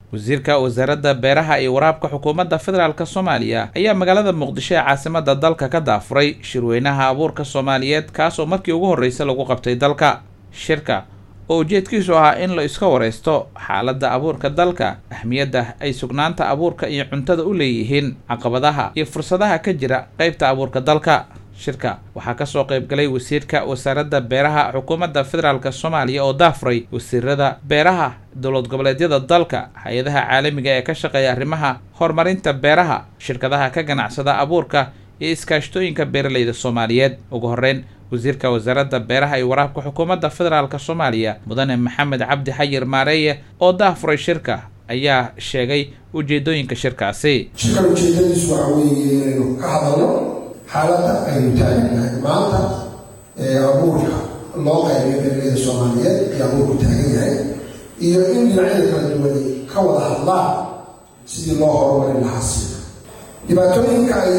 wasiirka wasaaradda beeraha iyo waraabka xukuumadda federaalk soomaaliya ayaa magaalada muqdisho ee caasimada dalka ka daafuray shirweynaha abuurka soomaaliyeed kaasoo markii ugu horreysay lagu qabtay dalka shirka oo ujeedkiisu ahaa in la iska wareysto xaaladda abuurka dalka ahmiyadda ay sugnaanta abuurka iyo cuntada u leeyihiin caqabadaha iyo fursadaha ka jira qeybta abuurka dalka shirka waxaa kasoo qeybgalay wasiirka wasaaradda beeraha xukuumadda federaalk soomaaliya oo daafuray wasiirada beeraha dowlad goboleedyada dalka hay-adaha caalamiga ee ka shaqeeya arrimaha horumarinta beeraha shirkadaha ka ganacsada abuurka iyo iskaashtooyinka beeraleyda soomaaliyeed ugu horeyn wasiirka wasaaradda beeraha iyo waraabka xukuumadda federaalk soomaaliya mudane maxamed cabdi xayir maareeye oo daafuray shirka ayaa sheegay ujeedooyinka shirkaasi shirkan ujeedadiisu waxa weeye inaynu ka hadalno xaaladda aynu taaganahay maanta ee abuurka loo qaybiyo beeraleyda soomaaliyeed iyo abuurku taagan yahay iyo in dhinacyada kala duwanay ka wada hadlaan sidii loo horumarin lahaa siina dhibaatooyinka ay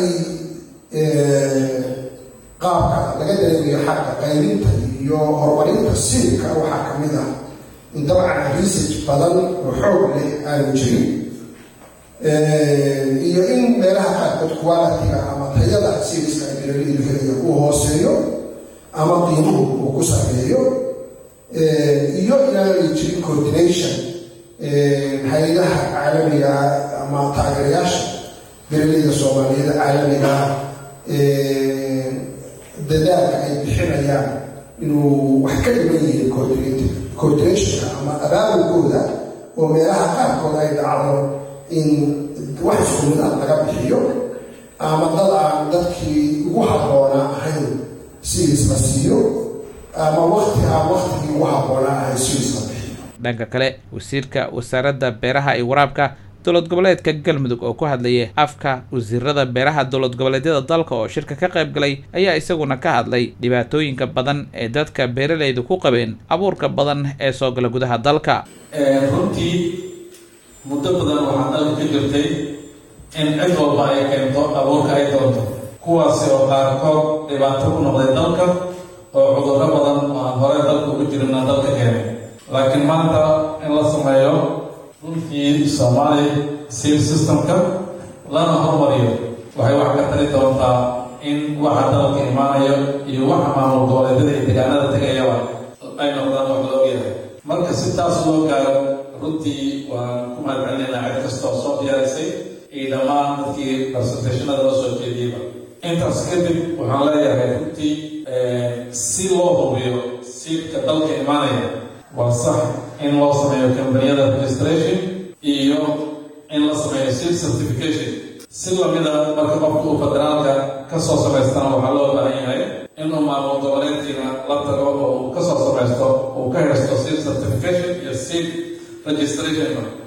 qaabka laga dareemayo xagga qaybinta iyo horumarinta siilka waxaa ka mid ah in dabcan research badan oo xoog leh aanu jirin iyo in meelaha qaarkood qualitiga ama tayada siiliska ay beeraleydu helaya uu hooseeyo ama qiimuhu uu ku sarreeyo iyo inaanay jirin coordination hay-adaha caalamiga ama taageerayaasha beeraleyda soomaaliyeed caalamiga dadaalka ay bixinayaan inuu wax ka dhiman yihiin coordinationka ama abaabulkooda oo meelaha qaarkood ay dhacdo in wax isku mid ah laga bixiyo ama dad aan dadkii ugu habboonaa ahayn sidiis la siiyo ama wakti aan waktigii ugu habboonaa ahayn sidiis la bixiyo dhanka kale wasiirka wasaaradda beeraha iyo waraabka dowlad goboleedka galmudug oo ku hadlayay afka wasiirada beeraha dowlad goboleedyada dalka oo shirka ka qayb galay ayaa isaguna ka hadlay dhibaatooyinka badan ee dadka beeraleydu ku qabeen abuurka badan ee soo gala gudaha dalka runtii muddo badan waxaa dalka ka jirtay in cid walba ay keento abuurka ay doonto kuwaasi oo qaarkood dhibaato ku noqday dalka oo cudurro badan oo aan hore dalka ugu jirina dalka keenay laakiin maanta in la sameeyo runtii soomaali sil systemka lana hormariyo waxay wax ka tari doontaa in waxa dalka imaanayo iyo waxa maamul goboleedyada iyo deegaanada tegayaba ay noqdaan wax loo yahay marka si taas loo gaaro runtii waan ku mahadcelinaynaa cid kastoo soo diyaarisay iyo dhammaan dadkii presentationada loo soo jeediyeyba intaas kadib waxaan leeyahay runtii si loo hubiyo siilka dalka imaanaya waa sax in loo sameeyo kambaniyada registration iyo in la sameeyo sil certification si lamida marka qofka uu federaalka kasoo samaystana waxaa loo baahan yahay inuu maamul goboleedkiina la tago oo uu kasoo samaysto uu ka haysto sil certification iyo sil registration